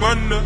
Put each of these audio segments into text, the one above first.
banda.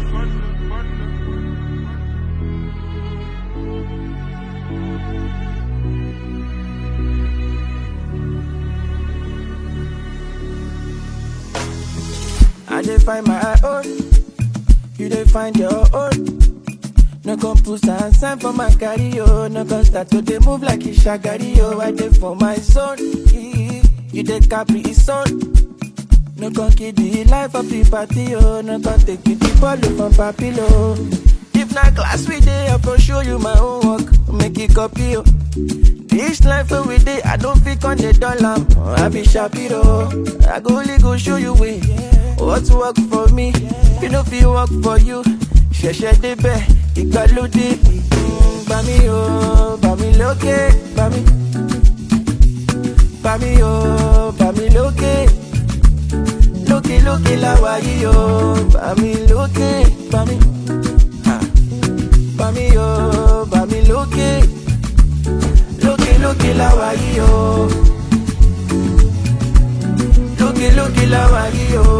I dey find my own, you dey find your own. No come put and sign for my carry yo. No come start to dey move like a shagari yo. I dey for my zone, you dey capri his own. No come kill the life of the party yo. No come take it the ball from papilo. If na class we dey, I for show you my own work. Make it copy yo. This life wey we dey, I don't fit on the dollar. I be Shapiro. I go only go show you way. What work for me, you know fit work for you. Ṣẹ̀ṣẹ̀ débẹ̀, ìgbàlódé. Mm, Bá mi o, bá mi lókè, bá mi. Bá mi o, bá mi lókè. Lókè lókè láwa yìí o, bá mi lókè, bá mi. Ah. Bá mi o, bá mi lókè. Lókè lókè láwa yìí o. Lókè lókè láwa yìí o.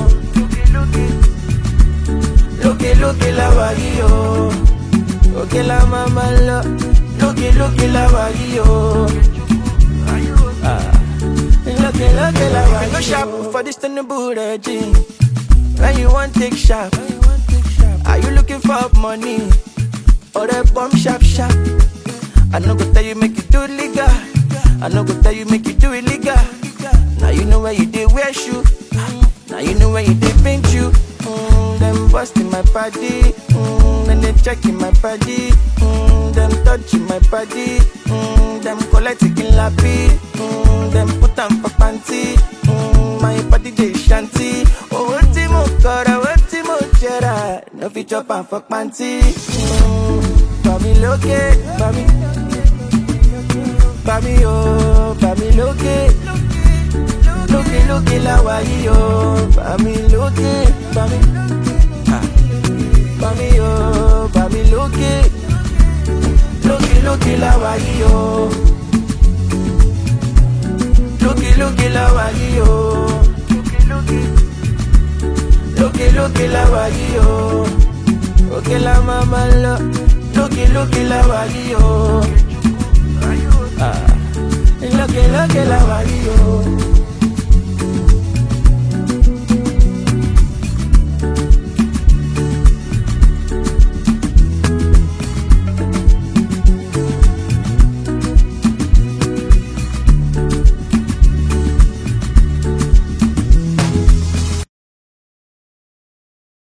Lókè lókè láwa yìí o. Òkè la máa máa lọ. Lókè lókè láwa yìí o. Ah. Lókè lókè láwa yìí o. Go sharp for this Tinubu regime. When you want take sharp. Are you looking for money? Or a bomb sharp sharp? I no go tell you make you do it legal. I no go tell you make you do it legal. Now you know where you did wear shoe. Now you know where you did paint you. Mm, them busting my body. Mm, then they checking my body. Mm, them touching my body. Mm, them collecting lappy. Mm, them put them for panty. Mm, my body they shanty. Oh, what mo kora, what mo jera. No fit chop and fuck panty. Mm, Bami loke, bami. Bami o, bami loke. Loke loke la wa yi o, bami loke, bami. Ah. Bami o, bami loke. Loke loke la wa yi o. Loke loke la wa yi o. Loke loke la wa yi o. Oke la mama lo. Loke loke la wa yi o. Ah. Loke loke la wa yi o.